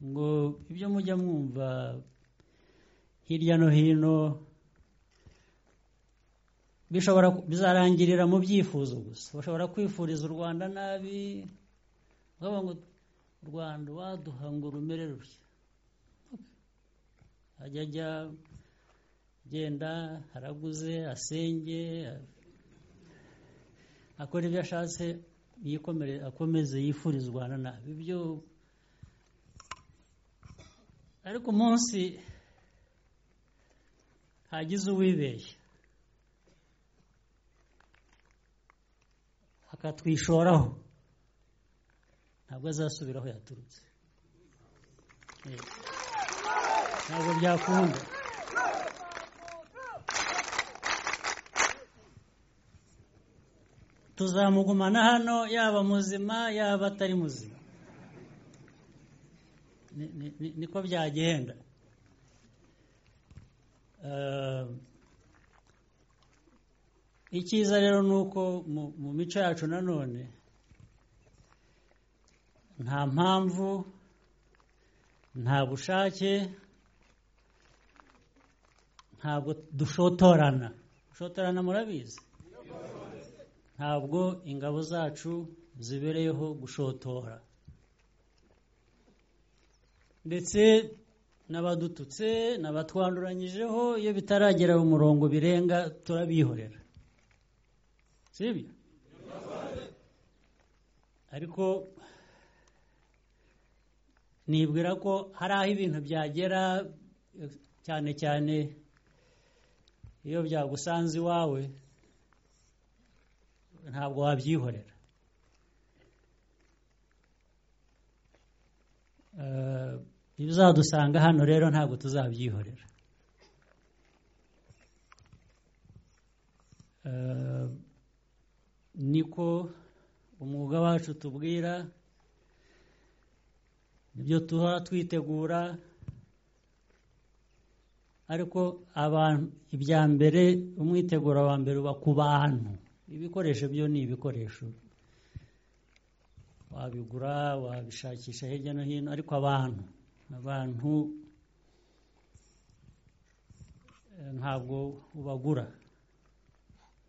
ngo ibyo mujya mwumva hirya no hino bishobora bizarangirira mu byifuzo gusa bashobora kwifuriza u rwanda nabi bakavuga ngo u rwanda waduha ngo rumere rutya ajya ajya agenda araguze asenge akora ibyo ashatse akomeze yifuriza u rwanda nabi ibyo ariko umunsi hagize uwibeshya akatwishoraho ntabwo azasubira aho yaturutse ntabwo byakunda tuzamugumana hano yaba muzima yaba atari muzima niko byagenda icyiza rero ni uko mu mico yacu nanone nta mpamvu nta bushake ntabwo dushotorana gushotorana murabizi ntabwo ingabo zacu zibereyeho gushotora ndetse n'abadututse n'abatwanduranyijeho iyo bitaragera mu murongo birenga turabihorera sibyo ariko nibwira ko hari aho ibintu byagera cyane cyane iyo byagusanze iwawe ntabwo wabyihorera ibizadusanga hano rero ntabwo tuzabyihorera niko umwuga wacu tubwira nibyo tuba twitegura ariko abantu ibya mbere umwitegura wa mbere uba ku bantu ibikoresho byo ni ibikoresho wabigura wabishakisha hirya no hino ariko abantu abantu ntabwo ubagura